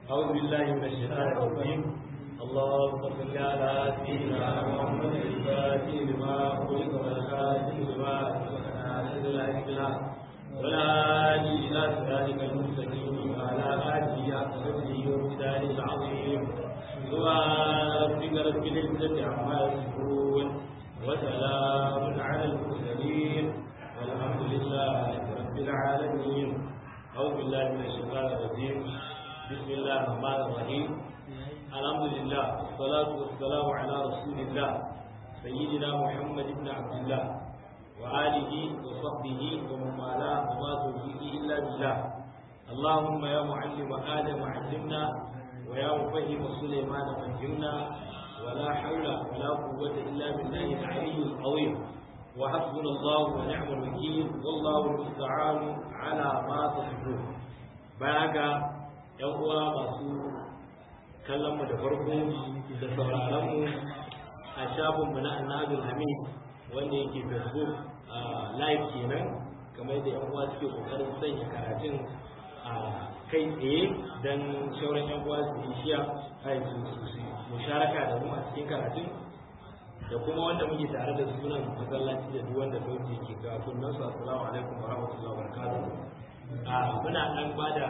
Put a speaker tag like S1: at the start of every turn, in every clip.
S1: أعوذ بالله من الشيطان الرجيم اللهم صل على سيدنا محمد الفاتح لما خلق والخاتم لما سبق ناصر الإسلام ولا هادي إلى صراطك المستقيم وعلى آله حق قدره ومقداره العظيم سبحان ربك رب العزة عما يصفون وسلام على المرسلين والحمد لله رب العالمين أعوذ بالله من الشيطان الرجيم بسم الله الرحمن الرحيم الحمد لله والصلاة والسلام على رسول الله سيدنا محمد بن عبد الله وآله وصحبه ومن والاه وما توفيقه إلا بالله اللهم يا معلم آدم علمنا ويا مفهم سليمان فهمنا ولا حول ولا قوة إلا بالله العلي العظيم وحسبنا الله ونعم الوكيل والله المستعان على ما تصفون بارك yan uwa masu kallon mu da farko da sauraron mu a shafin mu na annabul hamid wanda yake facebook live kenan kamar da yan uwa suke kokarin sanya karatun a kai tsaye don shauran yan uwa su shiya ai su musharaka da mu a cikin karatun da kuma wanda muke tare da sunan masallaci da duk wanda sauti ke ga kunnan su assalamu alaikum wa rahmatullahi wa barakatuh a muna dan bada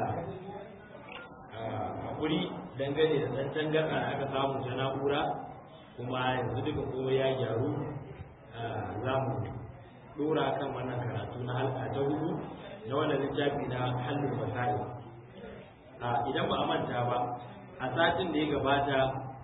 S1: hakuri dangane da dan tangarda da aka samu ta na'ura kuma yanzu duka komai ya gyaru za mu dora kan wannan karatu na halka ta hudu na wannan littafi na hannun fasari idan ba a manta ba a satin da ya gabata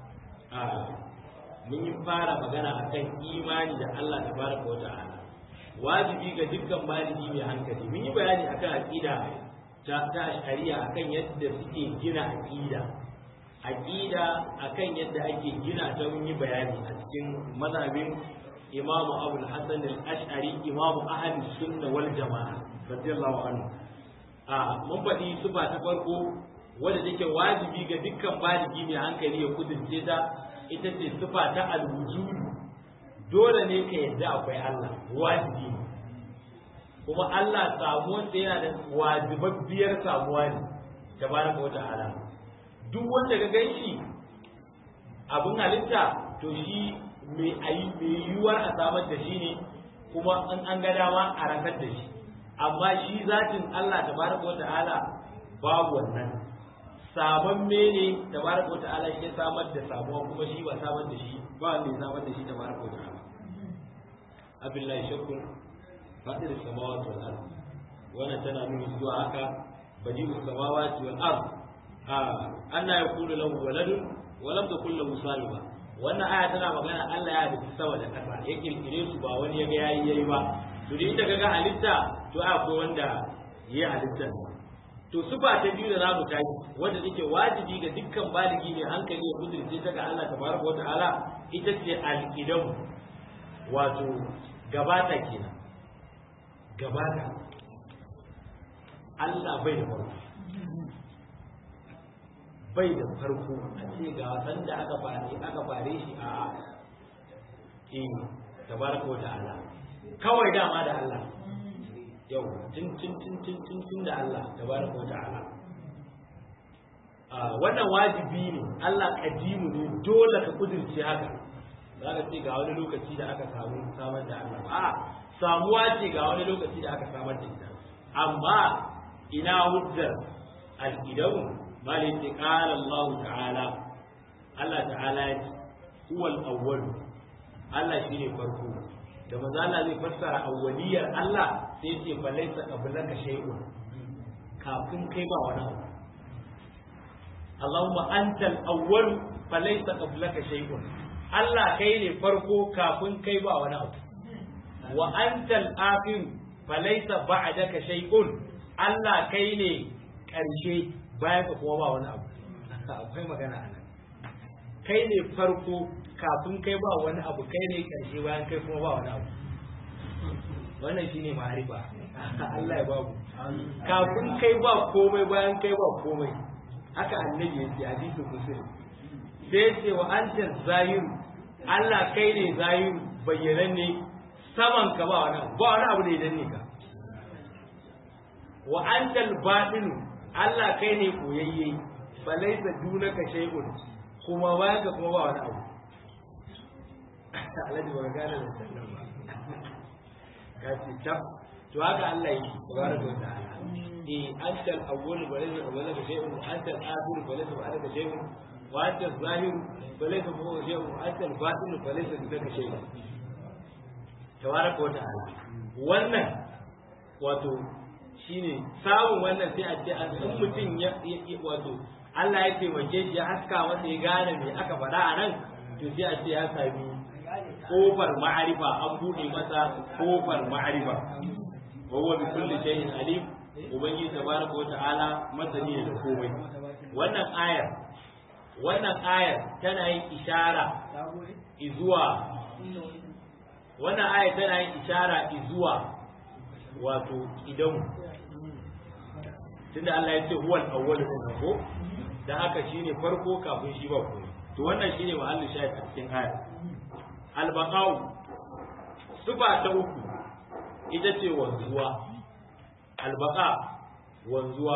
S1: mun yi fara magana akan imani da Allah ta baraka wa ta'ala wajibi ga dukkan baligi mai hankali mun yi bayani akan aqida ta ta shari'a akan yadda suke gina aqida aqida akan yadda ake gina ta mun yi bayani a cikin mazhabin Imam Abu Hassan al-Ash'ari Imam Ahli Sunna wal Jama'a radiyallahu anhu a mun faɗi sufa ta farko wadda take wajibi ga dukkan baligi mai hankali ya kudurce ta ita ce sufa ta alwujudu dole ne ka yadda akwai Allah wajibi ne kuma Allah samuwarsa yana da wajibabbiyar samuwa ne da baraka wata ala duk wanda ka gan shi abin halitta to shi mai ayi mai yiwuwar a samar da shi ne kuma in an ga dama a rasar da shi amma shi zatin Allah tabaraka wa ta'ala babu wannan sabon mene tabaraka wa ta'ala shi ya samar da samuwa kuma shi ba samar da shi ba wanda ya samar da shi tabaraka wa ta'ala abillahi shakkun fadir samawati wal ard wannan tana nuni zuwa haka badi'u samawati wal ard a anna yakulu lahu waladun wa lam takul lahu sahiba wannan aya tana magana Allah ya halitta sama da kasa ya kirkire su ba wani ya ga yayi yayi ba to da ita kaga halitta to akwai wanda yayi halitta to sufa ta biyu da za mu tashi wanda take wajibi ga dukkan baligi ne hankali ya kudurce ta ga Allah tabaraka wa ta'ala ita ce al-qidam wato gabata kenan gabata Allah bai da farko bai da farko a ce ga san da aka fare aka fare shi a eh tabaraka wa ta'ala kawai dama da Allah yau tun tun tun tun tun tun da Allah tabaraka wa ta'ala wannan wajibi ne Allah kadimu ne dole ka kudirce haka za ka ce ga wani lokaci da aka samu samar da Allah a samuwa ce ga wani lokaci da aka samar da ita amma ina hujjar al-idamu malin ce qala Allah ta'ala Allah ta'ala ya ce huwal awwal Allah shine farko da manzo Allah zai fassara awwaliyar Allah sai ce fa laysa qablaka shay'un kafin kai ba wani abu Allahumma antal awwal fa laysa qablaka shay'un Allah kai ne farko kafin kai ba wani abu wa antal akhir fa laysa ba'daka shay'un Allah kai ne karshe bayan ka kuma ba wani abu akwai magana anan kai ne farko kafin kai ba wani abu kai ne karshe bayan kai kuma ba wani abu wannan shine ma'arifa Allah ya babu kafin kai ba komai bayan kai ba komai haka annabi ya ce hadisin muslim sai ya ce wa anta zahir Allah kai ne zahir bayyanan ne saman ka ba wani abu ba wani abu da ya danne ka wa anta al Allah kai ne koyayye falaisa dunaka shay'un kuma bayan ka kuma ba wani abu alhaji ba gane da sannan ba ka ce tab to haka Allah yi tabaraka wa ta'ala eh anta al-awwal wa laysa qablaka shay'un wa anta al-akhir wa laysa ba'daka shay'un wa anta az-zahir wa laysa fawqa shay'un wa anta al-batin wa laysa dunaka shay'un tabaraka wa ta'ala wannan wato shine samun wannan sai a ce an san mutum ya wato Allah ya taimake shi ya haska masa ya gane me aka faɗa a nan to sai a ce ya sami kofar ma'arifa an buɗe masa kofar ma'arifa wa huwa bi kulli shay'in alim ubangiji tabaraka wa ta'ala masani ne da komai wannan ayar wannan ayar tana yin ishara izuwa wannan ayar tana yin ishara izuwa wato idan tunda Allah ya ce huwal awwalu din ko dan haka shine farko kafin shi ba komai to wannan shine mahallin shahid a cikin ayar albaqau sufa ta uku ita ce wanzuwa albaqa wanzuwa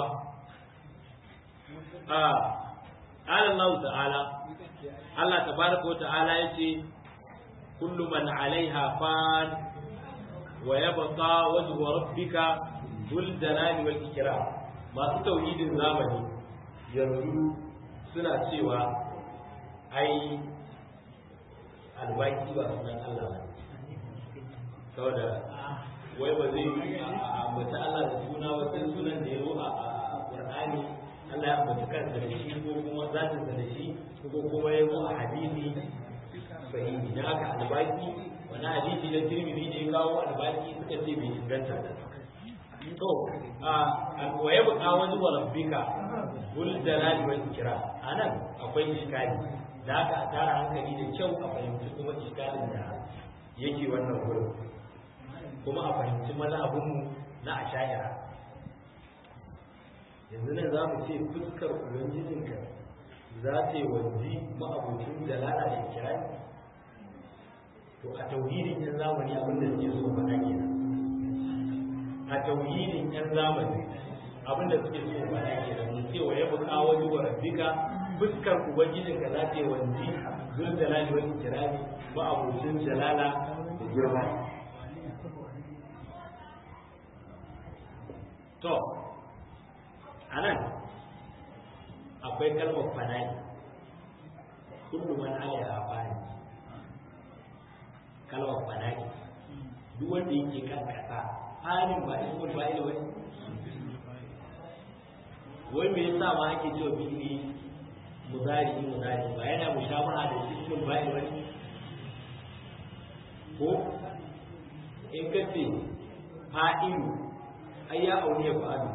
S1: a qala Allah ta'ala Allah tabaraka wa ta'ala yace kullu man 'alaiha fan wa yabqa wajhu rabbika dhul jalali wal ikram masu tauhidin zamani yanzu suna cewa ai albaki ba sunan Allah ba saboda wai ba zai yi a ambata Allah da suna wata sunan da ya zo a Qur'ani Allah ya ambata kansa da shi ko kuma zatin sa da shi ko kuma ya zo a hadisi sahihi da haka albaki wani hadisi da Tirmidhi da ya kawo albaki suka ce bai inganta da to a waye buka wani wa rabbika gul jalali wal ikram anan akwai iskali da haka a tara hankali da kyau a fahimci kuma iskalin da yake wannan gurin kuma a fahimci mazhabinmu na asha'ira yanzu nan za mu ce fuskar ubangijinka za ta yi wanzi ma'abucin jalala da ikirari to a tauhidin yan zamani abin da suke so faɗa kenan a tauhidin yan zamani abin da suke so faɗa kenan mu ce wa ya buƙa wani wa rabbika fuskar ubangijinka za ta yi wanzi zul jalali wal ikirari ma'abucin jalala da girma to a nan akwai kalmar fana'i kullum man alaiha fani kalmar fana'i duk wanda yake kan kasa fanin ba ismul fa'il wani wai me yasa ma ake cewa fi'ili muzari muzari ba yana mushabaha da ismul fa'il wani ko in ka ce fa'ilu ai ya aure ya fa'alu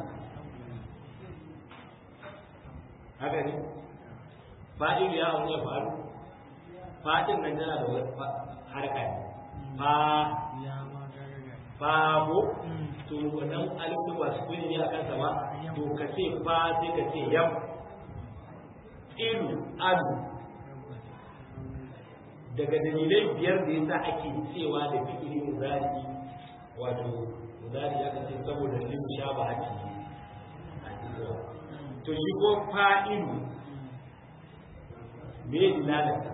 S1: haka ne fa'ilu ya aure ya fa'alu fa'in nan tana da wani harka ne fa fa ko to wannan alifu ba su kuni ne a kansa ba to ka ce fa sai ka ce yam ilu alu daga dalilai biyar da yasa ake cewa da fi'ili muzari wato muzari ya kace saboda lim shaba haki to shi ko fa'ilu me dilalata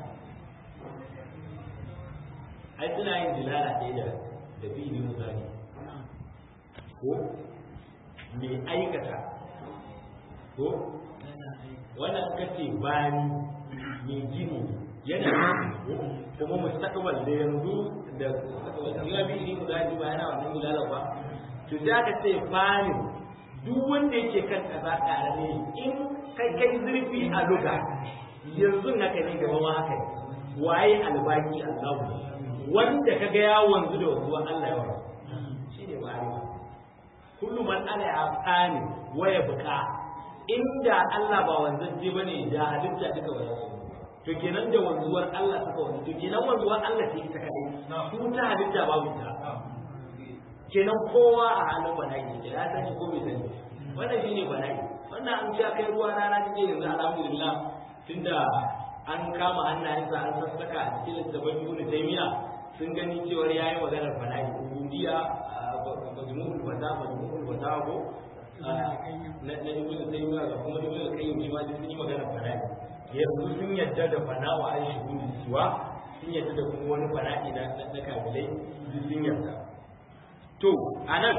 S1: ai suna yin dilala ɗaya da da fi'ili muzari ko me aikata ko wannan kace bani me gini yana kuma mustaqbal da yanzu da ya bi ni mu zaji ba yana wannan gulala ba to da ka ce fani duk wanda yake kan kaza tare ne in kai kai zurfi a luga yanzu haka ne gaba ma haka ne waye albaki Allah wanda kaga ya wanzu da wanzuwa Allah ya wara shine ma'arifa kullu man ala ya fani waya buka inda Allah ba wanzanje bane da halitta duka ba za su to kenan da wanzuwar Allah suka wani to kenan wanzuwar Allah ce ita kadai su ta halitta babu ta kenan kowa a halin bala'i ne ya sani ko bai sani wannan shine bala'i wannan an sha kai ruwa rana take yanzu alhamdulillah tunda an kama hannayensa an sassaka a cikin littafin Ibn Taymiyyah sun gani cewar yayi maganar bala'i ubudiyya majmu'ul wata majmu'ul wata ko na na Ibn Taymiyyah da kuma Ibn Qayyim shi ma sun yi maganar fana'i yanzu sun yadda da fana'u an shuhudi siwa sun yadda da kuma wani fana'i na na kabilai sun yadda to anan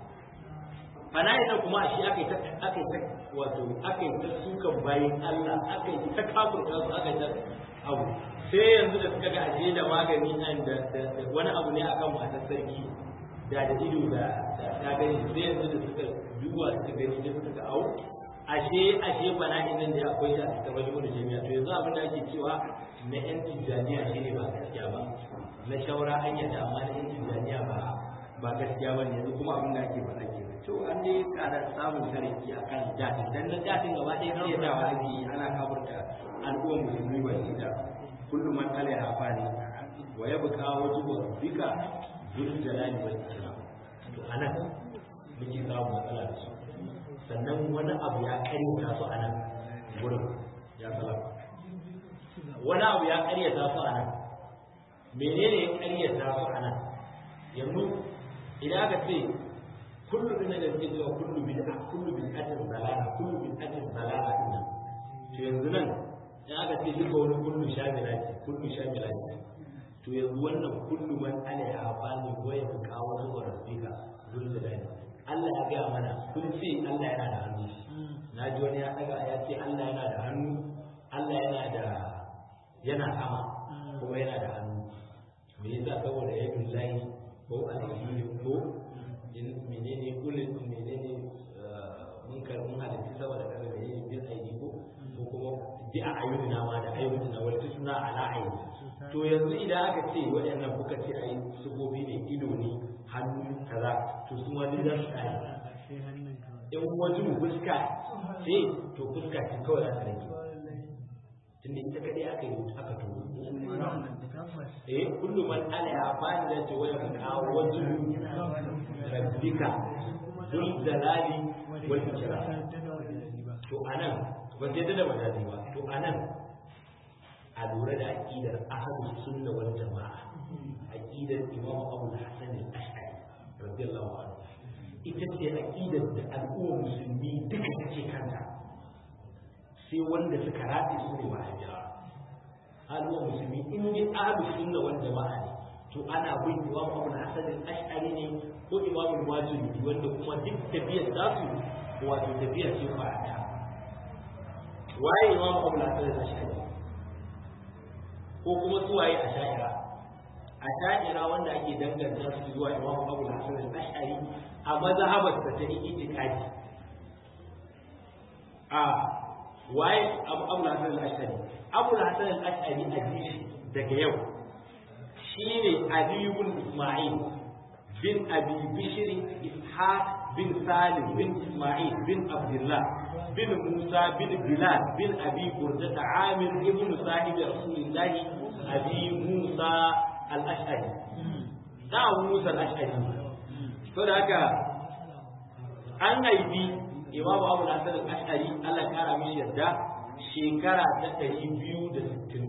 S1: fana'i nan kuma shi aka yi ta aka yi ta wato aka yi ta sukan bayan Allah aka yi ta kafurta su aka yi ta abu sai yanzu da suka ga ashe da magani nan da wani abu ne akan matar sarki da da ido da ta gani sai yanzu da suka duba suka gani da suka ga au ashe ashe bana'in nan da akwai da ta wajen wani jami'a to yanzu abin da ake cewa na yan tijjaniya shi ne ba gaskiya ba na shawara an yadda amma na yan tijjaniya ba ba gaskiya ba ne yanzu kuma abin da ake faɗa ke to an dai kada samun sarki a kan jatin dan na jatin gaba ɗaya sai da wa ake yi ana kafurta al'ummar musulmi ba shi da kullum man kala ya fani wa ya buka wajibu rabbika bil jalali wal ikram to anan muke samu matsala da su sannan wani abu ya karyata su anan gurin ya salama wani abu ya karyata su anan menene ya karyata su anan yanzu idan aka ce kullu bin da ke cewa kullu bid'a kullu bid'atin dalala kullu bid'atin dalala din nan to yanzu nan in aka ce duka wani kullu shamila ce kullu shamila ce to yanzu wannan kullu man alaiha fani wa ya kawo zuwa rabbika zulul dani Allah ya gaya mana kun ce Allah yana da hannu na ji wani ya daga ya ce Allah yana da hannu Allah yana da yana sama kuma yana da hannu me yasa saboda yadda lahi ko alheri ko in menene kullum menene mun kar mun halitta saboda kada da yin bin aiki ko ko kuma bi a ayyuna ma da ayyuna wal tusna ala ayi to yanzu idan aka ce waɗannan kuka ce ai subobi ne ido ne hannu kaza to su ma duk za su kare in wajen fuska ce to fuska ce kawai za ta rage tunda ita kadai aka yi aka to eh kullu man ala ya fani da ce waya ka wajen rabbika dul jalali wal ikram to anan ban yadda da majazi ba to anan a lura da aqidar ahlus sunna wal jamaa aqidar imam abu hasan al-ash'ari radiyallahu anhu ita ce aqidar da al'ummar musulmi duka take kanta sai wanda suka rafe su ne wahabiyawa al'ummar musulmi in dai ahlus sunna wal jamaa ne to ana bin imam abu hasan al-ash'ari ne ko imam al-wajidi wanda kuma duk tafiyar za su wato tafiya ce fa'ada waye imam abu hasan al-ash'ari ko kuma su waye a sha'ira a sha'ira wanda ake danganta su zuwa imam abu hasan al-ash'ari a mazhabar ta ta itikadi a waye abu abu hasan al-ash'ari abu hasan al-ash'ari a jishi daga yau shine ali ibn isma'il bin abi bishr ishaq bin salim bin isma'il bin abdullah bin musa bin bilal bin abi burda amir ibn sahib rasulillahi abi musa al-ash'ari da abu musa al-ash'ari to da haka an haifi imamu abu hasan al-ash'ari Allah ya kara mishi yarda shekara ta ɗari biyu da sittin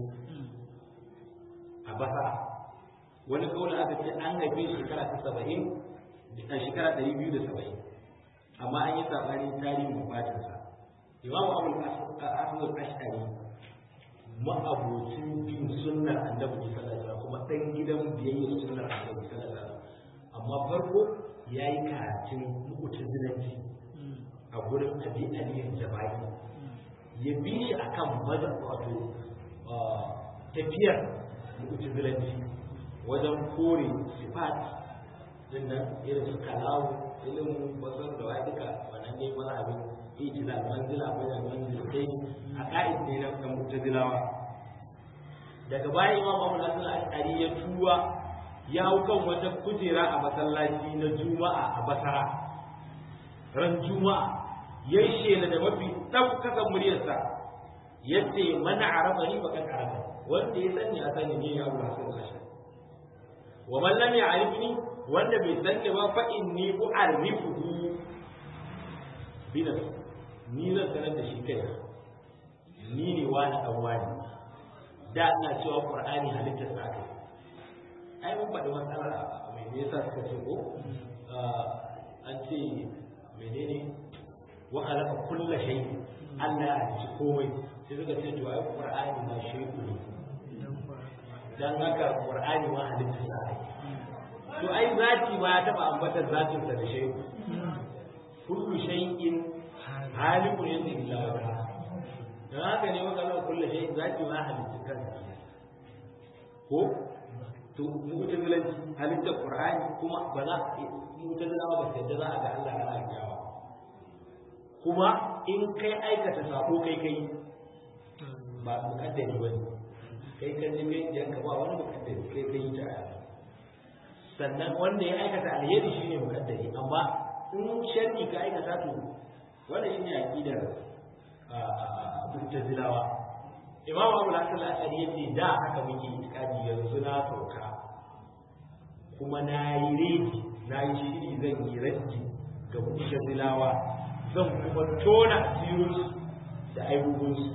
S1: a basa wani kawai aka ce an haife shekara ta saba'in a shekara ɗari biyu da saba'in amma an yi saɓani tarihin wafatinsa imamu abu hasan al-ash'ari ma'abocin bin sunnar annabi sallallahu alaihi kuma ɗan gidan biyayya sunnar annabi sallallahu alaihi amma farko ya yi karatun mu'tazilanci a gurin abi aliyin jabai ya bi shi akan maza wato tafiyar mu'tazilanci wajen kore sifat din nan irin su kalawu ilimin basar da wa duka wannan ne mazhabin ijila manzila bayan manzila sai a ka'id ne na kan mu'tazilawa daga baya imam Abu Hasan al-Ash'ari ya tuwa ya hau kan wata kujera a masallaci na Juma'a a Basra ran Juma'a ya shela da mafi ɗaukakan muryarsa yace mana arafa ni bakan arafa wanda ya sani a sani ne ya Abu Hasan al-Ash'ari wa man lam ya'rifni wanda bai sani ba fa inni u'arifuhu binas ni zan sanar da shi kai ni ne wani dan wani da ina cewa qur'ani halittar sa kai ai mun faɗi matsala mai me yasa suka ce ko an ce menene wa khalaqa kulla shay Allah ya halicci komai sai suka ce to ai Qur'ani ma shay'u ne dan haka Qur'ani ma halitta sa ai to ai zati ba ya taba ambatar zatin sa da shay'u kullu shay'in halikun yadda illa wata dan haka ne maka Allah kullu shay'in zati ma halitta kansa ko to mu'tazilanci halittar Qur'ani kuma ba za mu'tazilawa ba sai da za a ga Allah ana jawa kuma in kai aikata sako kai kai ba mukaddari ba ne kai kan ji kai yanka ba wani mukaddari kai kai ta sannan wanda ya aikata alheri shine mukaddari amma in sharri ka aikata to wanda shine aqidar mu'tazilawa imamu abu hasan al-ashari yace da haka muke itikadi yanzu na sauka kuma na yi redi na yi shiri zan yi raddi ga mu'tazilawa zan kuma tona asirinsu da aibubunsu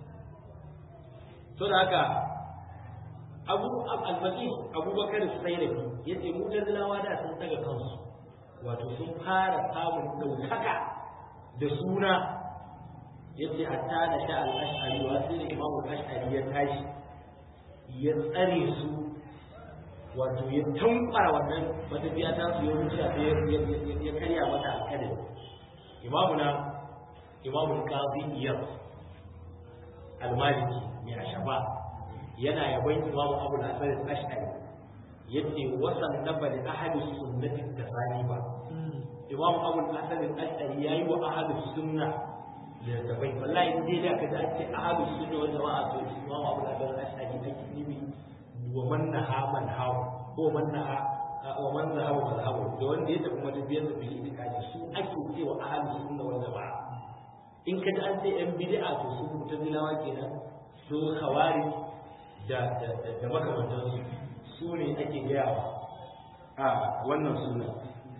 S1: so da haka abu al-masi abubakar sairafi ya ce mutazilawa da sun daga kansu wato sun fara samun ɗaukaka da suna ya ce hatta da sha al-ash'ari wa sai da imamu ash'ari ya tashi ya tsare su wato ya tankwara wannan matafiya ta su ya wuce ya karya mata alƙadari imamuna imamun qazi iyad al-maliki mai ashaba yana yaban imamu abu al-hasan al-ash'ari yace wasan naba li ahli sunnati tasaniba imam abu al-hasan al-ash'ari yayi wa ahli sunna da dabai wallahi dai da kaza ce ahli sunna wa jama'a to imam abu al-hasan al-ash'ari take nibi wa man naha man hawa ko man naha wa man zahaba mazhabu da wanda ya tafi madabiyar da bil itikadi su ake cewa ahli sunna wal jamaa in ka ji an ce yan bid'a to su mutazilawa kenan su khawari da da da makamantan su su ne ake gayawa a wannan sunna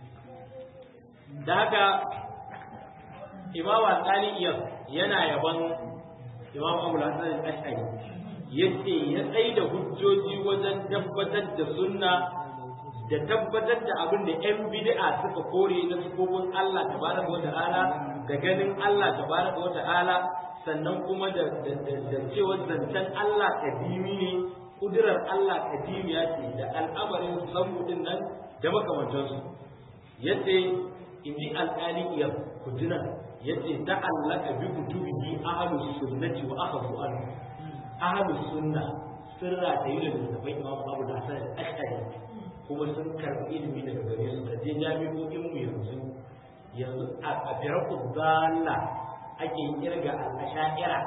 S1: da haka imam al-qali yana yaban imam abu hasan al-ash'ari yace ya tsaida hujjoji wajen tabbatar da sunna da tabbatar da abin da 'yan bid'a suka kore na sifofin Allah tabaraka wa ta'ala da ganin Allah tabaraka wa ta'ala sannan kuma da da cewa zancen Allah kadimi ne kudirar Allah kadimiya ce da al'amarin sabbudin nan da makamantansu yace in ji alƙali iya kujina yace ta'allaka bi kutubihi ahlus sunnati wa akhadhu anhu ahlus sunna sirra da yi da littafai imam abu da hasan al-ashari kuma sun karɓi ilimi daga gare su da je jami'o'in mu yanzu yanzu a firaku dalla ake kirga al-asha'ira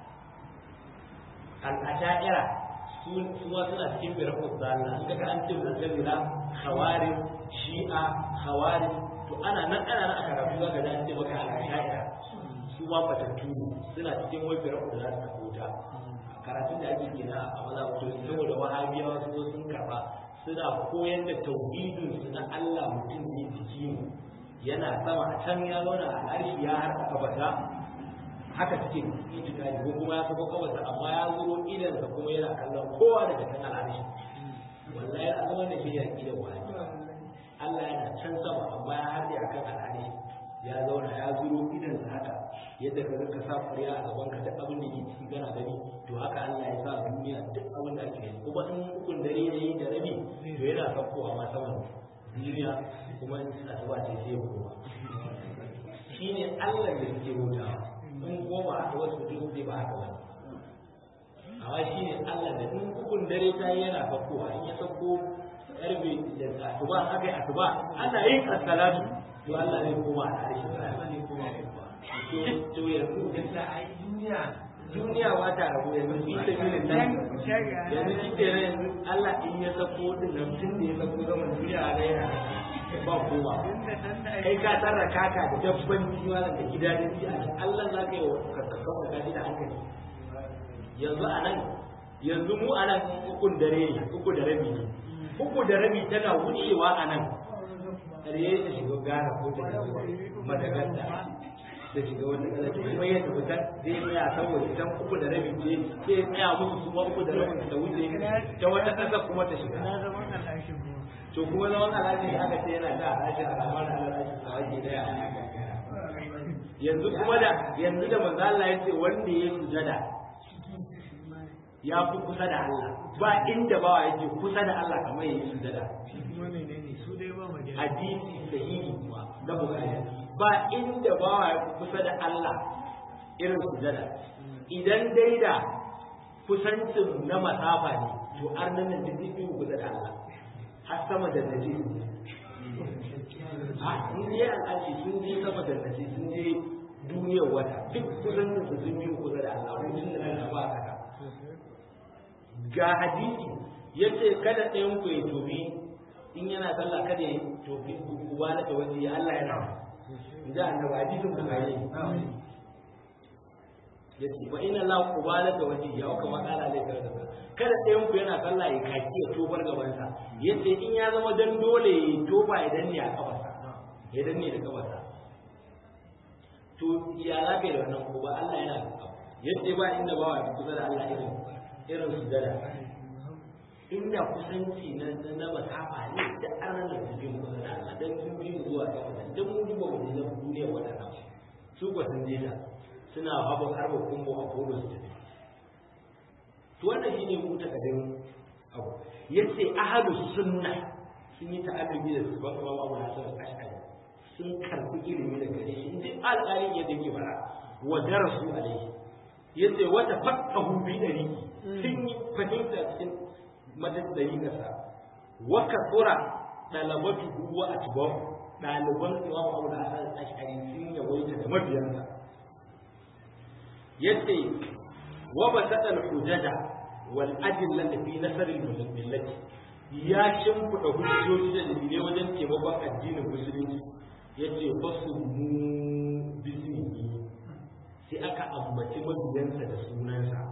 S1: al-asha'ira su ma suna cikin firaku dalla in kaga an ce mu'tazila khawarij shi'a khawarij to ana nan ana nan a karatu zaka ga an ce maka al-asha'ira su ma fatattu suna cikin wai firaku da za su ta karatun da ake gina a maza to saboda wahabiyawa su zo sun karba suna koyar da tauhidin su na Allah mutum ne jiki mu yana sama a can ya zauna a harshe ya harka kabata haka suke itikadi ko kuma ya saba kabata amma ya zuro idan sa kuma yana kallon kowa daga kan al'arshi wallahi a zaman da shi ya da wahabi Allah yana can sama amma ya harbe akan al'arshi ya zauna ya zuro idan sa haka yadda ka rinka sa kuriya a gaban ka duk abin da ke ciki gana gani to haka Allah ya sa duniya duk abin da ake yi kuma in hukun dare ne da rabi to yana sakkowa ma saman duniya kuma in asuba ce sai ya koma shine Allah da suke hutawa in goma aka wasu duk zai ba haka wani amma shine Allah da in hukun dare ta yi yana sakkowa in ya sakko karfe da asuba aka yi asuba ana yin asalatu to Allah zai koma a tare shi to yanzu da ai duniya duniya ba ta rabu yanzu fi sabilin nan yanzu shi ke nan yanzu Allah in ya sako din nan tun da ya sako zama duniya a gaira ba kowa kai ka tsara kaka da dabban jiwa da gida da ji a Allah za ka yi wa kakkakan wa gaji da hankali yanzu a nan yanzu mu a nan ukun dare ne uku da rabi ne uku da rabi tana wucewa a nan ƙarye ta shiga gara ko ta madagascar da shiga wata kala ta kuma ya tafi kan zai tsaya saboda can uku da rabi ce sai ya tsaya musu su ma uku da rabin ta wuce ta wata ƙasa kuma ta shiga to kuma zaman alhaji aka ce yana da alhaji a ramar alhaji a waje daya yanzu kuma da yanzu da manzo Allah ya ce wanda ya sujada ya fi kusa da Allah ba inda bawa yake kusa da Allah kamar ya yi sujada hadisi sahihi kuma da bukari ba inda bawa ya fi kusa da Allah irin sujada idan dai da kusancin na masafa ne to arnan nan duk fi kusa da Allah har sama da naji a sun je al'ashi sun je sama da naji sun je duniyar wata duk kusancin su sun yi kusa da Allah wajen da Allah ba haka ga hadisi yace kada ɗayan ku ya tobi in yana sallah kada ya tobi uba na da waje Allah yana in ji annabi hadisin kuma yi yace wa inna la qubala da waje ya kuma kala lai kada kada ɗayan ku yana sallah ya kaki ya tobar gaban sa yace in ya zama dan dole ya toba ya danne a kafarsa ya danne da kafarsa to ya za ka yi da wannan ko ba Allah yana yace ba inda ba wa kusa da Allah irin irin sujada inda kusanci na na masafa ne da aran da su bin kusa da Allah dan sun bi zuwa ga wannan dan mun duba mu na duniya wannan su ko sun je da suna haɓa harba kumbo a kodo su tafi to wannan shine mu ta kadin abu yace ahadu sunna sun yi ta'allubi da sabon Imam Abu Hasan al-Ash'ari sun karbi ilimi da gare shi inda alƙali ya dake fara wa darasu alaihi yace wata faqahu bi dari sun yi fahimta cikin madadari kasa wa kasura dalabatu wa atba'u ɗaliban Imam Abu Hasan al-Ash'ari sun yawaita da mabiyansa yace wa basata al-hujada wal adilla fi nasr al-millati ya shimfiɗa hujjoji da dalilai wajen taimakon addinin musulunci yace fasu mu bismihi sai aka ambaci mabiyansa da sunansa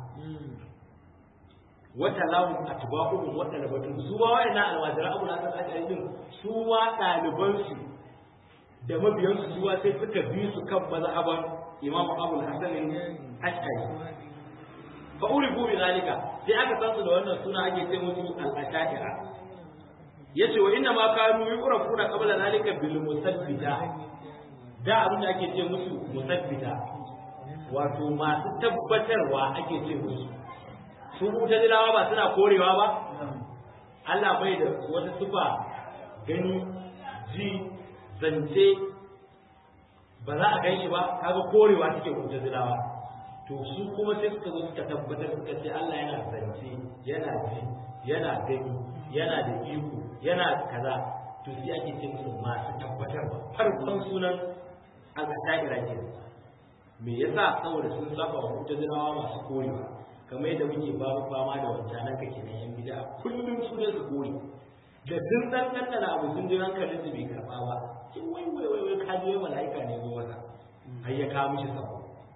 S1: wata lahum atba'uhum wa talabatuhum su ba wa'ina alwajira abu na san din su ma ɗalibansu da mabiyansu su sai suka bi su kan mazhaban imamu abu hasan ash'ari fa urifu bi zalika sai aka san su da wannan suna ake ce musu al-ash'ira yace wa inna ma kanu yuqrafuna qabla zalika bil musabbita da abin da ake ce musu musabbita wato masu tabbatarwa ake ce musu su mutazilawa ba suna korewa ba Allah bai da wata sufa gani ji zance ba za a gan shi ba kaga korewa take mutazilawa to su kuma sai suka zo suka tabbatar suka ce Allah yana zance yana ji yana gani yana da iko yana kaza to sai ake ce musu masu tabbatarwa farkon sunan al-asha'ira ke me yasa saboda sun saba wa mutazilawa masu korewa kamar yadda muke babu fama da wancan nan kake na yan bid'a kullum su ne su kore da sun dan dan abu sun ji hankalin su bai karba ba kin wai wai wai wai ka je mala'ika ne zo wata har ya kawo mishi sabo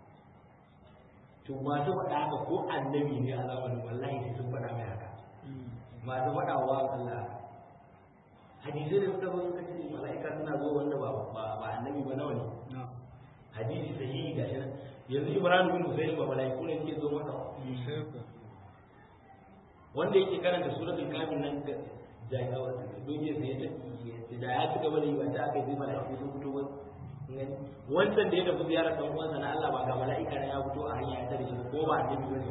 S1: to masu faɗa haka ko annabi ne a zamanin wallahi sai sun faɗa mai haka masu faɗa wa Allah hadisai da suka zo suka ce mala'ika suna zo wanda ba ba annabi ba nawa ne hadisi sahihi ga shi nan yanzu Ibrahim bin Husayn ba mala'iku ne suke zo masa wanda yake karanta suratul kafir nan ga jagawa doge sai ya da ya ci gaba da yi ba ta aka yi mala'iku sun fito ba wancan da ya tafi ziyarar dan uwansa na Allah ba ga mala'ika na ya fito a hanya ya tare shi ko ba annabi bane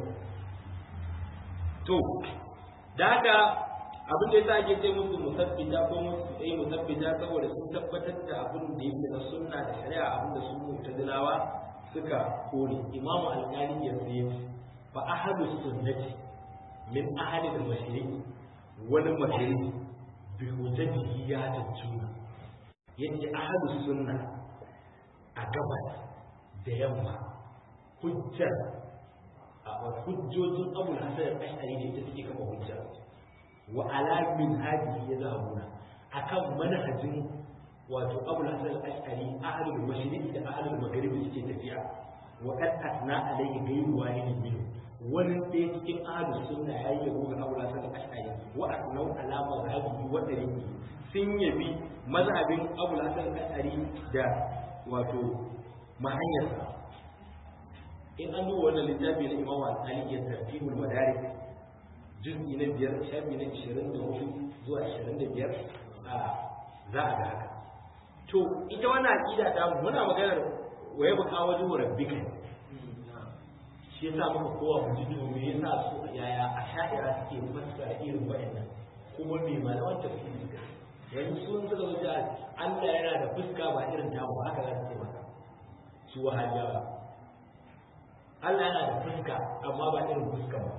S1: to da haka abin da yasa ake ce musu musabbita ko musu eh musabbita saboda sun tabbatar da abin da yake na sunna da shari'a abin da su mu'tazilawa suka kore imamu al-ghani ya ce fa ahadu sunnati min ahli al-mashriq wal maghrib bi hujjatihi ya tajjuna yace ahadu sunna a gabas da yamma hujjar a hujjojin abu hasan al-ashari ne ita suke kafa hujja wa ala min hadihi yazhabuna akan manhajin wato abu hasan al-ashari ahlul mashriq da ahlul maghrib suke tafiya wa kad asna alayhi ghayru wahidin min wani ɗaya cikin ahlus sunna yayi yabo ga abu hasan al-ashari wa asnau ala mazhabihi wa tariqi sun yabi mazhabin abu hasan al-ashari da wato mahanyarsa in an duba wannan littafi na imamu al-ali ya tartibul madarik juz'i na biyar shafi na ishirin da hudu zuwa ishirin da biyar a za a ga haka to ita wannan aƙida ta muna maganar wa ya buka wajen rabbika shi yasa muka kowa mu ji to me yasa su yaya a sha'ira suke fassara irin waɗannan kuma me malaman tafsiri suka yanzu sun suka zo da Allah yana da fuska ba irin tamu ba haka za su ce maka su wahabiyawa Allah yana da fuska amma ba irin fuska ba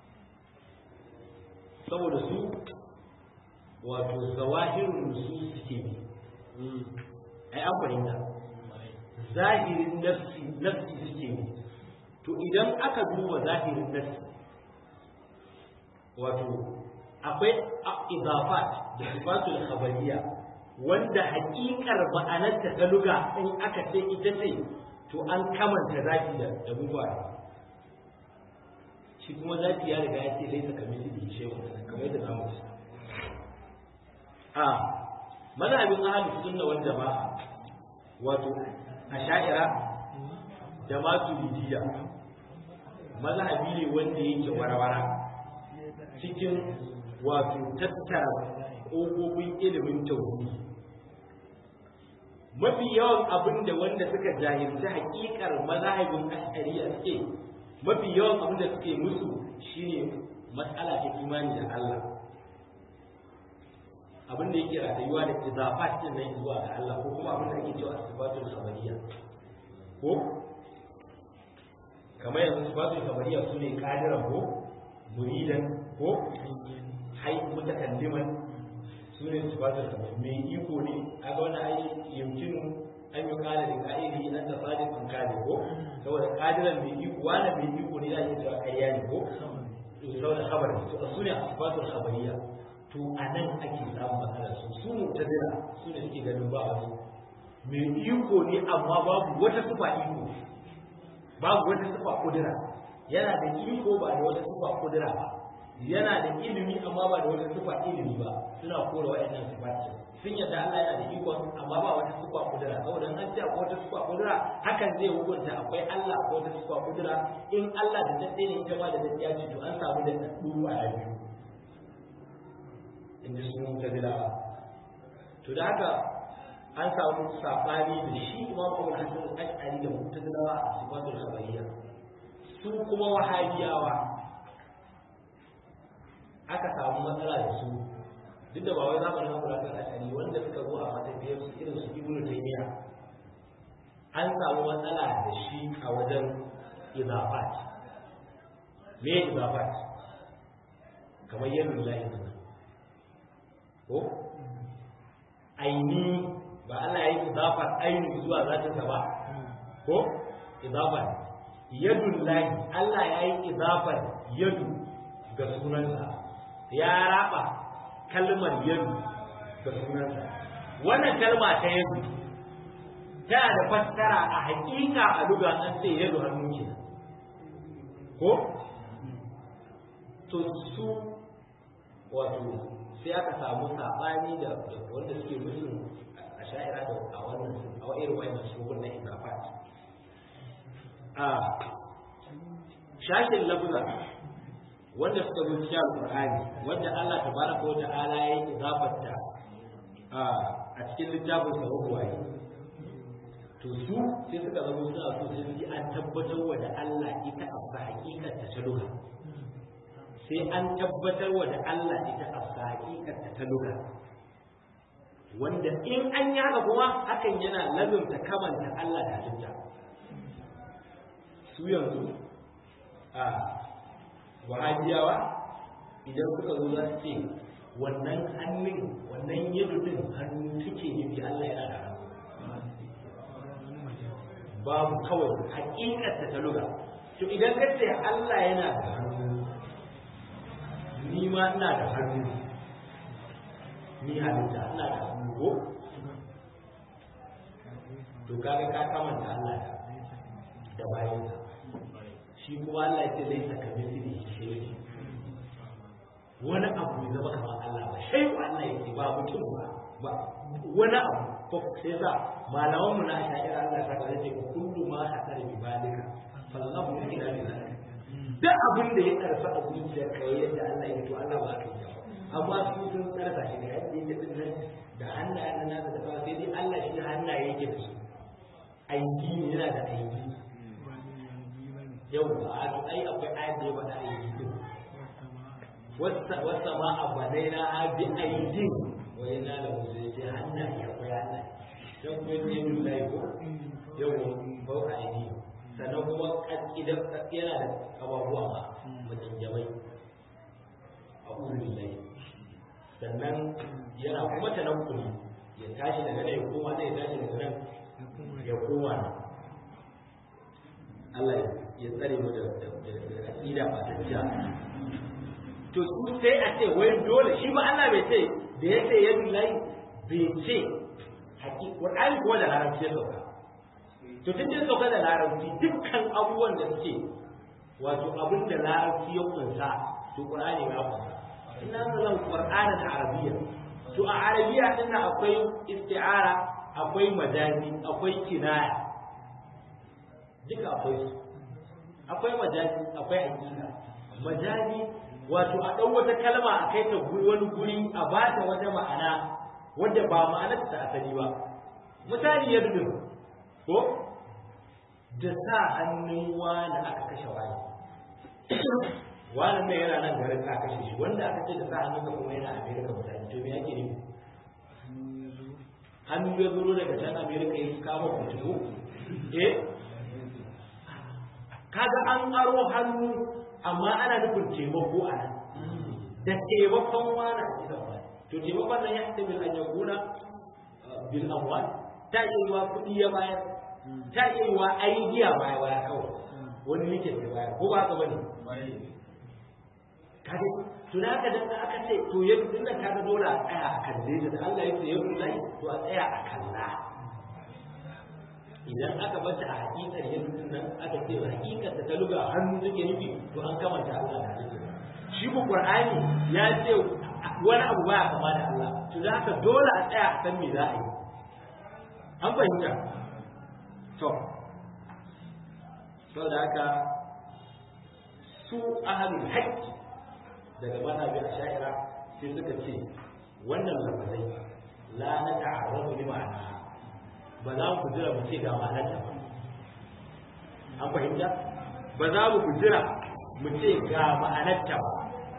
S1: saboda su wato zawahirun nusus suke bi ai an fahimta zahirin nafsi nafsi suke bi to idan aka duba zahirin nafsi wato akwai idafat da sifatul khabariya wanda hakikar ma'anarta ta luga in aka ce ita ce to an kamanta zaki da da mubara shi kuma zaki ya riga ya ce laisa kamithli da shay'un kamar yadda zamu ci a mazhabin ahlus sunna wal jama'a wato asha'ira da maturidiyya mazhabi ne wanda yake warawara cikin wato tattara ƙofofin ilimin tauhidi mafi yawan abin da wanda suka jahilci hakikar mazhabin ash'ariya suke mafi yawan abin da suke musu shine matsala ta imani da Allah abin da yake ratayuwa da izafat din nan zuwa ga Allah ko kuma abin da ake cewa sifatul khabariyya ko kamar yanzu sifatul khabariyya su ne kadiran ko muridan ko hai mutakalliman su ne sifatul khabariyya mai iko ne kaga wannan ai yumkinu an yi kala da ka'idi an da sadiqun kale ko saboda kadiran mai iko wani mai iko ne da ake cewa ƙarya ne ko saboda khabar to su ne sifatul khabariyya to a nan ake samun matsalar su su mutazila su ne suke ganin ba wani mai iko ne amma babu wata sufa iko babu wata sufa kudura yana da iko ba da wata sufa kudura ba yana da ilimi amma ba da wata sufa ilimi ba suna kora waɗannan sifati sun yadda Allah yana da iko amma ba wata sufa kudura saboda an ce akwai wata sufa kudura hakan zai hukunta akwai Allah akwai wata sufa kudura in Allah da dadde ne ita ma da dadde ya ce to an samu da daddu a biyu inda sun mutazilawa to da haka an samu sabani da shi imam abu hasan al-ash'ari da mutazilawa a sifatul khabariyya su kuma wahabiyawa aka samu matsala da su duk da ba wai zamanin abu hasan al-ash'ari wanda suka zo a matafiyar su irin su ibnu taymiya an samu matsala da shi a wajen idafat me idafat kamar yadda lahi ko aini ba Allah ya yi idafar aini zuwa zatinsa ba ko idafar yadun lahi Allah ya yi idafar yadu ga sunansa ya raba kalmar yadu ga sunansa wannan kalma ta yadu tana da fassara a hakika a luga an ce yadu hannu ke ko to su wato sai aka samu saɓani da wanda suke musu a sha'ira da a wannan a irin wannan shugun na izafat a shashin lafza wanda suka zo cikin alqur'ani wanda Allah tabaraka wa ta'ala ya yi izafarta a cikin littafin sa ruwaye to su sai suka zama suna so sai su an tabbatar wa da Allah ita a hakikar ta ta duka sai an tabbatar wa da Allah ita a hakikarta ta luga wanda in an yi haka kuma hakan yana lazumta kamanta Allah da halitta su yanzu a wahabiyawa idan suka zo za su ce wannan hannun wannan yadudin hannu take nufi Allah yana da hannu babu kawai hakikarta ta luga to idan ka ce Allah yana da hannu ni ma ina da hannu ni halitta ina da hannu ko to kaga ka kamanta Allah da da bayansa shi kuma Allah ya ce laisa ka misli shay'in wani abu ya zama kamar Allah ba shay Allah ya ce ba mutum ba ba wani abu ko sai sa malaman mu na sha'ira Allah ta kaza ce kullu ma hadar bi balika fallahu yu'minu bi zalika duk abin da ya karfa a zuciyar ka yadda Allah ya to Allah ba ka yi ba amma su sun karfa shi da yadda yake din nan da hannaye na nasa da sai dai Allah shi hannaye yake da su aiki ne yana da aiki yau a to ai akwai ayat da ya faɗa aiki din wasa ma a banai na abi aidin wani na da musu ya ce hannaye akwai hannaye don kuma ne min lai ko yau ba a aidi sannan kuma idan yana da abubuwa ma mutanjabai a ƙurin lai sannan yana kuma ta nan kuli ya tashi daga nan ya koma nan ya tashi daga nan ya koma nan Allah ya tsare mu da aƙida ba ta jiya to su sai a ce wai dole shi ba Allah bai ce da ya ce ya billahi bai ce haƙiƙa Qur'ani kuma da larabci ya sauka to tun da sauka da larabci dukkan abubuwan da suke wato abin da larabci ya kunsa to Qur'ani ya kunsa inna anzalna Qur'ana da Arabiyya to a Arabiyya din akwai isti'ara akwai majazi akwai kinaya duka akwai su akwai majazi akwai hakika majazi wato a ɗan wata kalma a kai ta wani guri a ba ta wata ma'ana wadda ba ma'anar ta asali ba misali ya dudu ko da sa hannun wani aka kashe wani wani nan yana nan garin ka kashe shi wanda aka ce da sa hannun ka kuma yana amerika misali to me yake nufi hannu ya zuro daga can amerika ya kama kutubu eh kaga an aro hannu amma ana nufin taimako a nan da taimakon wani a cikin wani to taimakon nan ya haɗa bil an yakuna bil amwal ta iya yiwa kuɗi ya bayar ta iya yiwa aidiya baya baya kawai wani likin da bayar ko ba ka bane kaje to da aka da aka ce to yanzu din nan kaga dole a tsaya a kalle da Allah ya ce yau lai to a tsaya a kalla idan aka bata a hakikar yanzu nan aka ce hakikar ta luga hannu take nufi to an kamanta Allah da halittar shi ko Qur'ani ya ce wani abu baya kama da Allah to da haka dole a tsaya a san me za a yi an fahimta to to da haka su ahlul haqqi daga mazhabin asha'ira sai suka ce wannan lafazai la na ta'arrafu li ma'ana ba za mu jira mu ce ga ma'anarta ba an fahimta ba za mu jira mu ce ga ma'anarta ba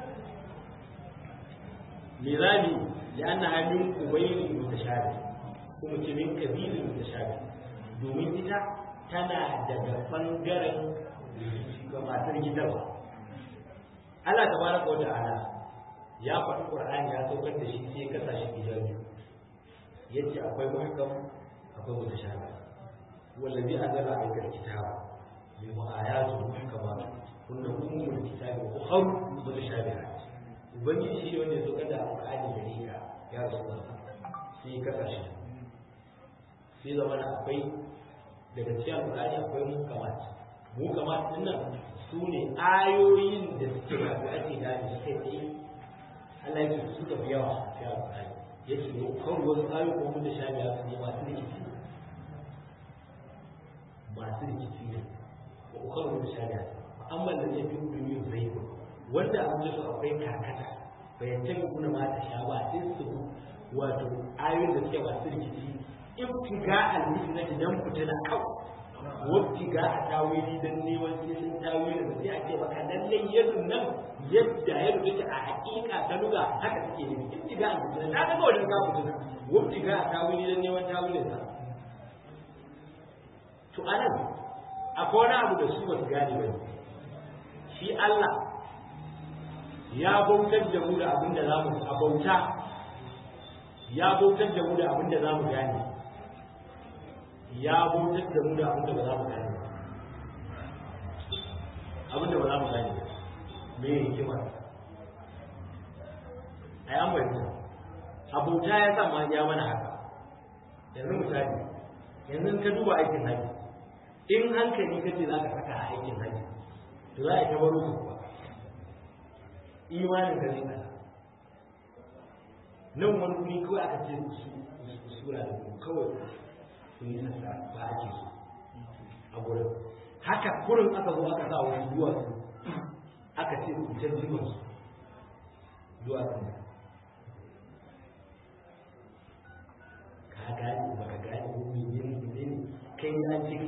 S1: mirami ya ana hannun ubayin mutashabi kuma ce min kabilin mutashabi domin ita tana daga bangaren ga matar gidarwa Allah tabaraka wa ta'ala ya faɗi Qur'ani ya saukar da shi sai ya kasa shi gida biyu yace akwai muhkam akwai mutashabi wallazi anzala alayka alkitaba min ayatu muhkamat kunna ummul kitabi wa ukhra mutashabihat ubangiji shi wanda ya saukar da Qur'ani da rika ya rasulullah sai ya kasa shi sai zama akwai daga cikin Qur'ani akwai muhkamat muhkamat din nan su ne ayoyin da suke rabu ake gane su kai tsaye Allah ya ce su da yawa a cikin Qur'ani yake ne kawai wasu ayoyi ko mun da shafi haka ne masu rikici masu rikici ne ko kawai mun da shafi haka amma da zai fi duniya zai ko wanda an ji su akwai karkata bayan tabi kuna ma ta sha ba sai su wato ayoyin da suke masu rikici ibtiga al-fitna idan fitina kawai wabtiga a tawili dan neman sai sun tawili da sai a ce maka lallai yadda nan yadda ya rubuta a hakika ta luga haka take ne ibtiga a mutum na ga wannan ga mutum wabtiga a tawili dan neman tawilin sa to anan akwai wani abu da su ba su gane ba shi Allah ya bautar da mu da abin da zamu a bauta ya bautar da mu da abin da zamu gane ya bautar da mu da abin da ba za mu gane abin da ba za mu gane me ya hikima a yi amurka abauta ya sa ma ya mana haka yanzu misali yanzu ka duba aikin haji in hankali ka ce za ka saka a aikin haji to za a yi ta baro su kuwa imanin ka zai kasa nan wani wuri kawai aka ce su sura da kawai sun yi sassa ba ake so a gurin haka kurin aka zo aka sa wani duwatsu aka ce ku ta jiman su duwatsun da ka gane ba ka gane ko mai yin ne kai an ce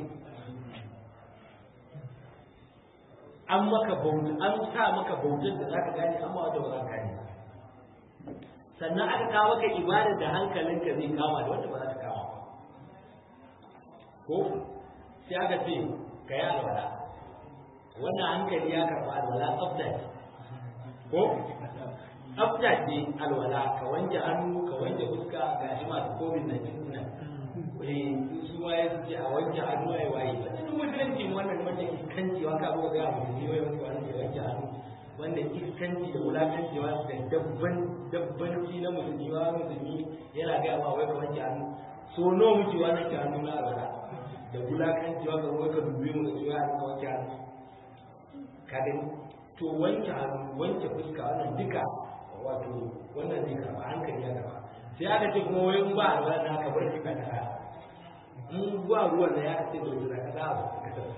S1: an maka bauta an sa maka bautar da zaka gane amma wanda ba za ka gane sannan aka kawo maka ibadar da hankalinka zai kama da wanda ba za ka kama ba ko sai aka ce ka yi alwala wannan hankali ya karɓa alwala tsafta ce ko tsafta ce alwala ka wanke hannu ka wanke fuska ga shi masu covid na cikin nan su ma ya ce a wanke hannu ai waye ba cikin musulunci wannan wanda iskanci wa ka buga ga musulmi wai wanda wanda ya wanke hannu wanda iskanci da wulakanci wa da dabban dabbanci na musulmi wa musulmi yana ga ma wai ka wanke hannu so nawa muke wannan ke hannu na alwala da wulakanci wa ka wai ka dubi mu da cewa ka wanke hannu ka gani to wanke hannu wanke fuska wannan duka wato wannan zai karɓa hankali ya karɓa sai aka ce kuma wai in ba alwala na ka bar ka ta in ba ruwan da ya ce da wuta ka da ba ka ta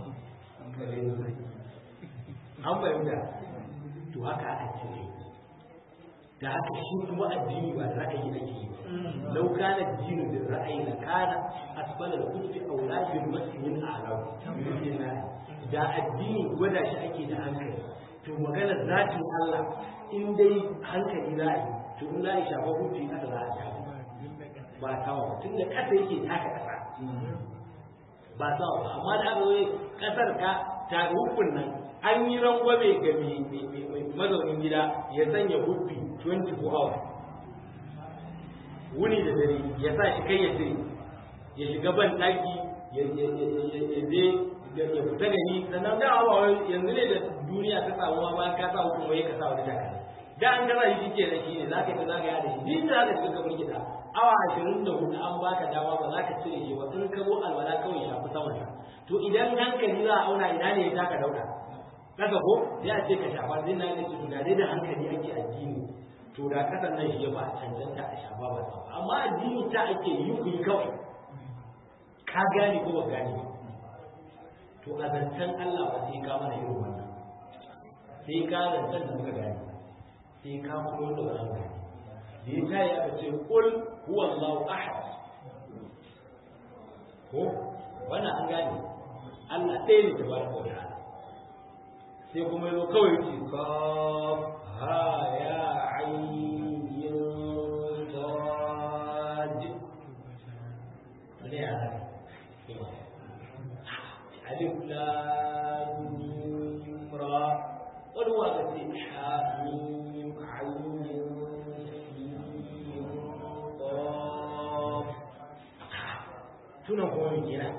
S1: an fahimta to haka aka ce da haka shi kuma addini ba da ra'ayi ake yi lau kana dinu da ra'ayi na kana asbala da kufi aula bil masjid a'la da addini gwada shi ake da hankali to magana zatin Allah in dai hankali za a yi to in za a shafa kufi kasa za a shafa ba sawa tun da kasa yake taka kasa ba sawa ba amma da aka zo kasar ka ta hukun nan an yi rangwame ga mai mazaunin gida ya sanya hubbi 24 hours wuni da dare ya sa shi kai ya cire ya shiga ban daki ya je ya fita da ni sannan da awa yanzu ne da duniya ta samu ma bayan ka sa hukun wai ka sa wani takalmi da an gaza shi ke da shi ne za ka yi za ka yi da shi din da za ka shiga kamar gida awa ashirin da hudu an baka dama ba za ka cire shi ba in ka zo alwala kawai shafi saman sa to idan hankali za a auna ina ne ya taka dauka kasa ko sai a ce ka shafa zai na ne su da dai da hankali ake addini to da kasan nan shi ya ba cancanta a shafa ba sa amma addini ta ake yi ku yi kawai ka gane ko ba gane ba to a zancen Allah ba sai ka mana irin wannan sai ka zancen da muka gane sai ka kuma da wannan gane da ya tayi aka ce kul huwa Allahu ahad ko wannan an gane Allah ɗaya ne tabaraka wa ta'ala sai kuma yau kawai ce kaf ha ya ayyin sad ne ya alif lam mim ra wani waka ce ha mim ayyin tuna kuma mai kira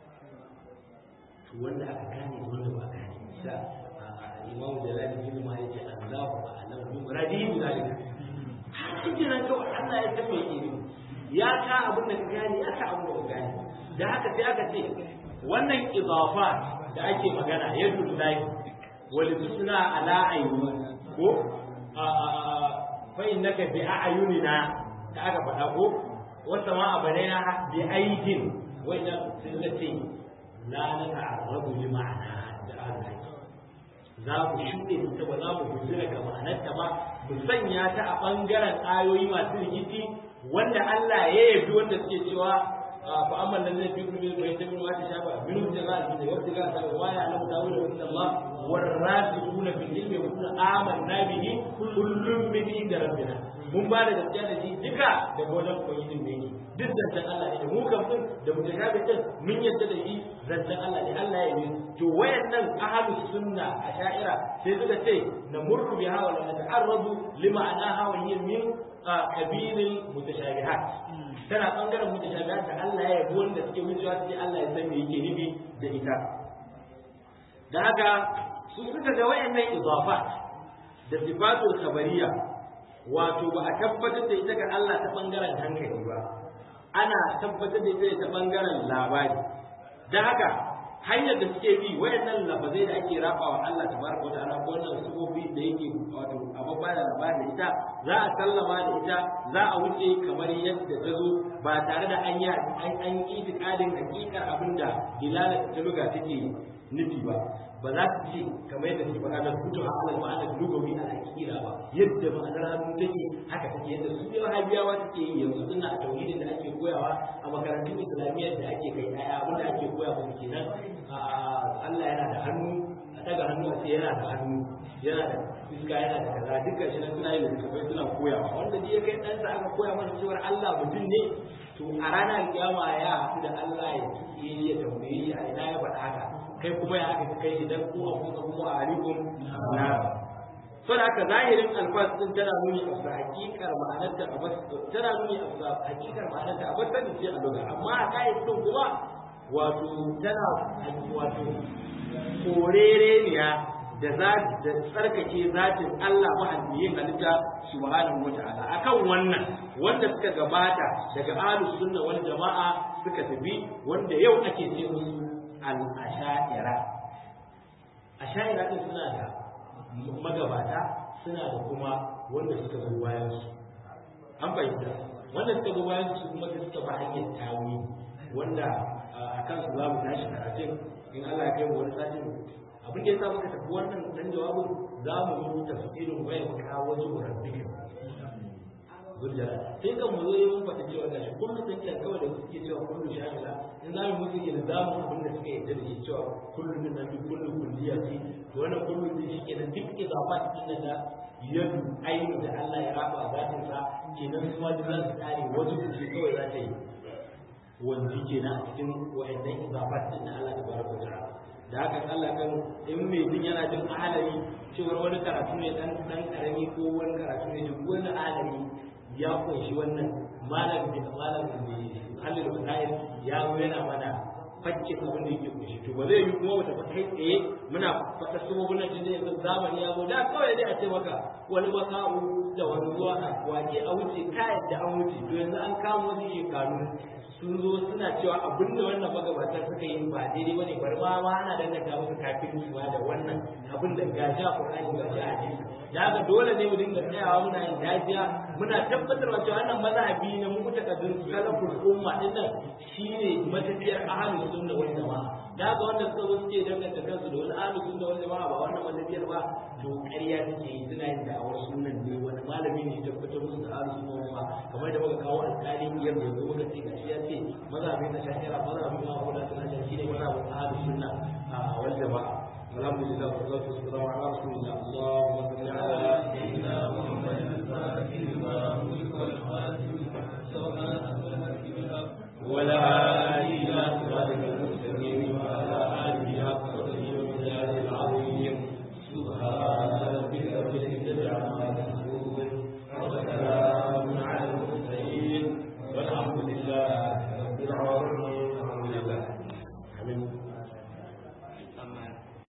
S1: to wanda aka gane wanda ba gane sa imamu jalali bin ma yace Allahu a'lam bi muradi bi zalika kike nan kawai Allah ya san me yake ya ka abin da ka gane ya ka abin da ka gane da haka sai aka ce wannan idafa da ake magana yadu lahi wal tusna ala ayyuna ko fa innaka bi a'yunina da aka faɗa ko wata ma abanaina bi aidin wa inna sillati la nata'arrabu li ma'ana da Allah za mu shuɗe ta ba za mu gujira ga ma'anarta ba mu sanya ta a ɓangaren ayoyi masu rikici wanda Allah ya yabi wanda suke cewa fa amma nan zai fi kuma bai ta min wata shafa min da za a ji da wata ga ta wa ya alamu tawil wa inna Allah war rasikuna fil ilmi wa kunna amanna bihi kullum min inda rabbina mun ba da gaskiya da shi duka daga wajen ubangijin ne duk zancen Allah ne mu kan din da mutashabihin mun yadda da shi zancen Allah ne Allah ya yi to wayannan ahlus sunna a sha'ira sai suka ce na murru biha wa la nata'arradu lima anaha wa hiya min kabilil mutashabihat tana bangaren mutashabihat da Allah ya yi wanda suke wucewa sai Allah ya san me yake nufi da ita da haka su suka ga wayannan idafat da sifatul khabariya wato ba a tabbatar da ita ga Allah ta bangaren hankali ba ana tabbatar da ita ta bangaren labari don haka hanyar da suke bi wayannan lafazai da ake rabawa Allah tabaraka wa ta'ala ko wannan sufofi da yake wato ababba da labari da ita za a sallama da ita za a wuce kamar yadda ta zo ba tare da an yi an yi itikadin hakikar abin da dilala ta luga take nufi ba ba za su ce kamar yadda suke faɗa da kutu a alal ma'anar lugawi a akira ba yadda ma'anar hannu take haka take yadda su ne wahabiyawa suke yi yanzu suna a tauhidin da ake koyawa a makarantun islamiyyar da ake kai ɗaya abin da ake koya musu kenan Allah yana da hannu a daga hannu a ce yana da hannu yana da iska yana da kaza dukkan shi nan suna yin littattafai suna koyawa wanda ji ya kai ɗansa aka koya mana cewar Allah mutum ne to a ranar kiyama ya haɗu da Allah ya tuke ya tambaye shi a ina ya faɗa haka kai kuma ya aka kai shi dan ko a kuka kuma a alikum na so da haka zahirin alfas din tana nuni a hakikar ma'anarta a bas tana nuni a hakikar ma'anarta a bas ne ce a lugha amma a kai din kuma wato tana wato korereniya da za da tsarkake zatin Allah mahalicin halitta subhanahu wata'ala akan wannan wanda suka gabata daga ahlus sunna wal jama'a suka tafi wanda yau ake ce musu al-asha'ira asha'ira din suna da magabata suna da kuma wanda suka zo bayan su an fahimta wanda suka zo bayan su kuma suka ba hanyar tawi wanda a kansu za mu tashi karatun in Allah ya kai mu wani satin abin da ya sa muka tafi wannan dan jawabin za mu yi tafsirin waya mu kawo wajen rabbikin zurjara sai kan mu zo yi mun faɗi cewa gashi kullum da kiyar kawai da suke cewa kullu shamila in za mu musu ilzamin abin da suka yarda da shi cewa kullu din nan duk kullu kulliya ce to wannan kullu din shi kenan duk idafat din da yadu ainu da Allah ya raba zatin sa kenan su ma duk za su kare wajen ce kawai za ta yi wanzu kenan a cikin wa'annan idafat din da Allah tabaraka wa ta'ala da haka Allah kan in mai jin yana jin ahalari cewar wani karatu ne dan dan karami ko wani karatu ne duk wani ahalari ya kunshi wannan malam da malam da halin wasa'il ya zo yana mana fakkin abin da yake kunshi to ba zai yi kuma wata fata kai tsaye muna fata sabobin nan tun da yanzu zamani ya zo da kawai dai a ce maka wani maka'u da wani zuwa a wake a wuce kayan da an wuce to yanzu an kama wasu shekaru sun zo suna cewa abin da wannan magabata suka yi ba daidai bane bari ma ma ana danganta musu kafin ma da wannan abin da gashi a Qur'ani gashi a hadisi da haka dole ne mu dinga tsayawa muna yin dajiya muna tabbatarwa cewa wannan mazhabi ne mu kuta kadin salaful umma din nan shine matafiyar ahlus sunna wal jamaa da haka wanda suka zo suke danganta kansu da wani ahlus sunna wal jamaa ba wannan matafiyar ba to ƙarya suke yi suna yin da'awar sunan ne wani malami ne ya tabbatar musu da ahlus sunna wal jamaa kamar da muka kawo alƙali biyar da zo muka ce gashi ya ce mazhabin da shahira mazhabin ma wanda suna da shine mazhabin ahlus sunna wal jamaa الحمد لله والصلاة والسلام على رسول الله اللهم صل على سيدنا محمد الفاتح لما أغلق والخاتم ولا